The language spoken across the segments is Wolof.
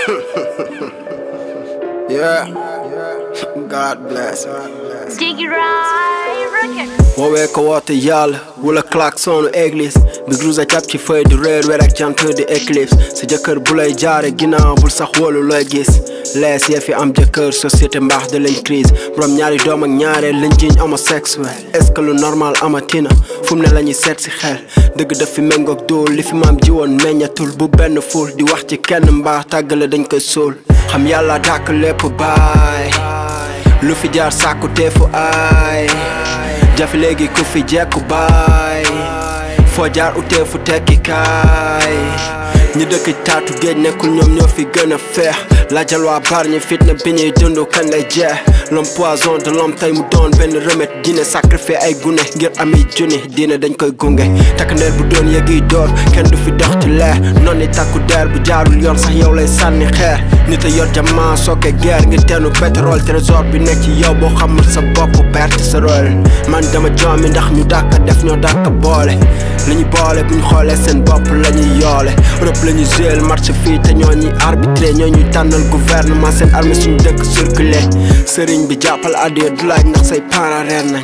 yeah. God bless. Diggy Ride Record. woowee ko woote yàlla wala klaxonu église bi grusa jàpp ci feuille du réer weer ak jant di éclipse sa jëkkër bu lay jaare ginnaaw bul sax wóolu looy gis lees yee fi am jëkkër société mbaax de lañ crise borom ñaari doom ak ñaareel lañ jiiñ homosexuel est-ce que lu normal amatina fu mu ne la ñuy seet si xel dëgg daf fi méngoog dóol li fi maam jiwoon meññatul bu benn ful di wax ci kenn mbaax tàggale dañ koy suul xam yàlla dàkk lépp baay lu fi jaar sàkku teefu aay jafe léegi ku fi jekku baay foo jaar uteefu tekki kaay ñi dëkk taatu géej nekkul ñoom ñoo fi gën a feex laajal waa bar ñi fitna bi ñuy dund kañ lay jeex l'homme poison de l'homme tey mu doon benn remède dina sacrifié ay gune ngir ami junni diine dañ koy gunge takk ndeer bu doon yëgiy door kenn du fi dox ci leer noonu takku der bu jaarul yoon sax yow lay sànni xeer nit a yor jamaa sooke guerre ngir teenu pétrole trésor bi nekk ci yow boo xamul sa bopp perte sa rôle man dama joomi ndax ñu dàkk def ñoo dàkk boole li ñu boole bu ñu xoolee seen bopp la ñuy yoole Europe la ñuy géel marché fii te ñoo ñuy arbitré ñoo ñuy tànnal gouvernement seen armée suñu dëkk circulé sëriñ bi jàppal addiya du laaj ndax say parents reer nañ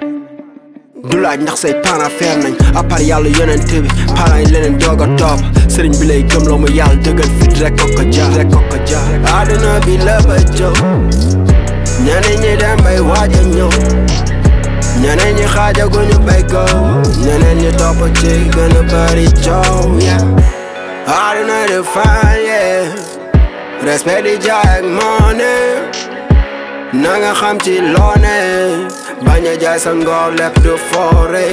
du laaj ndax say parents feer nañ à part yàlla yonent bi parents yi leneen doog a topp sëriñ bi lay gëm loo mu yàlla dëggal fit rek ko ko jaar rek ko ko jaar àdduna bi la ba jow ñeneen ñi dem bay waaj a ñëw ñeneen ñi xaajaguñu bay gow ñeneen ñi topp ci gën a bari coow yeah àdduna di fan yeah respect di jaay ak money na nga xam ci loone bañ a jaay sa ngor lépp du foore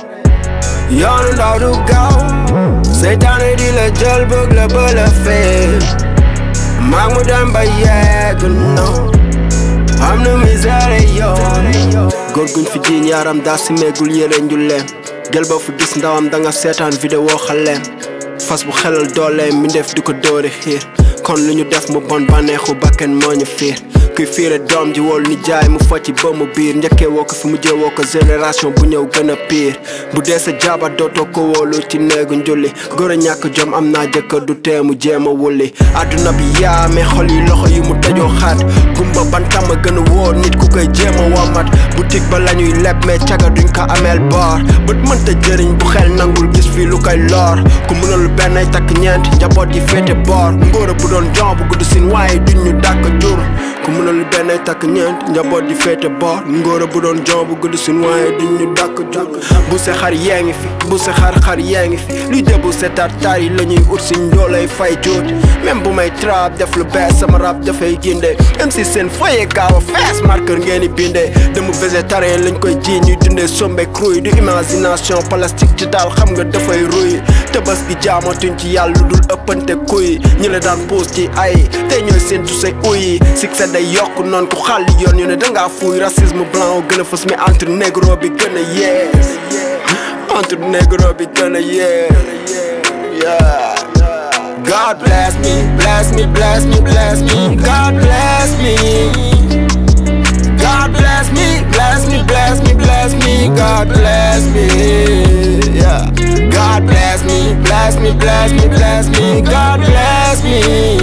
yoonu ndaw du gaaw seytaane di la jël bëgg la ba la fee maag mu dem ba yegg no am na misère yoon góor guñ fi jiiñ yaram daa si meegul yére njulleem gel ba fu gis ndawam da nga seetaan vidéo xaleem fas bu xelal dooleem mi def di ko dóori xiir kon lu ñu def mu bon bànneexu bakken moo ñu fiir kuy fiire doom ji wool ni jaay mu focci ba mu biir njëkkee woo ko fi mujjee woo ko génération bu ñëw gën a piir bu dee sa jaaba dootoo ko wóolu ci néegu njulli góor a ñàkk jom am naa jëkkër du tee mu jéem a wulli àdduna bi yaame xol yi loxo yi mu tëjoo xaat gumba bantam a gën a wóor nit ku koy jéem a womat boutique ba la ñuy leb mais caga duñ ko ameel boor bët mënta jëriñ bu xel nangul gis fii lu koy loor ku mënul benn ay takk ñeent njaboot yi féete boor ngóora bu doon jon bu gudd sin waaye duñ ñu dàkk jur ku mënul benn ay takk ñeent njaboot yi féete boor ngóora bu doon jon bu gudd sin waaye duñ ñu dàkk jur bu se xar yee ngi fi bu se xar xar yee ngi fi luy débu seetaat taar yi la ñuy ut si njoolay fay jóot même bu may trap def lu bees sama rap dafay ginde même si seen foye gaaw a fees marqueur ngeen di bindee demu végétarien lañ koy ji ñuy dundee sombe crouy du imagination plastique ci daal xam nga dafay ruy tëbas gi jaamatuñ ci yàlla lu dul ëppante kuy ñi la daan puus ci ay tey ñooy seen tu say uyi succès day yokk noonu ku xàlli yoon ñu ne dangaa fuuy racisme blanc gën a fës mais entre négro bi gën a yees entre négro bi gën a yees yeah God bless me, bless me, bless me, bless me. God bless me. God bless me, bless me, bless me, bless me. God bless me. Yeah. God bless me, bless me, bless me, bless me. God bless me.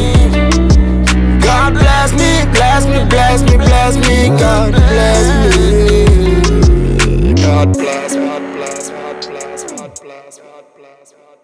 God bless me, bless me, bless me, bless me. God bless me. God bless, God bless, God bless, God bless, God bless.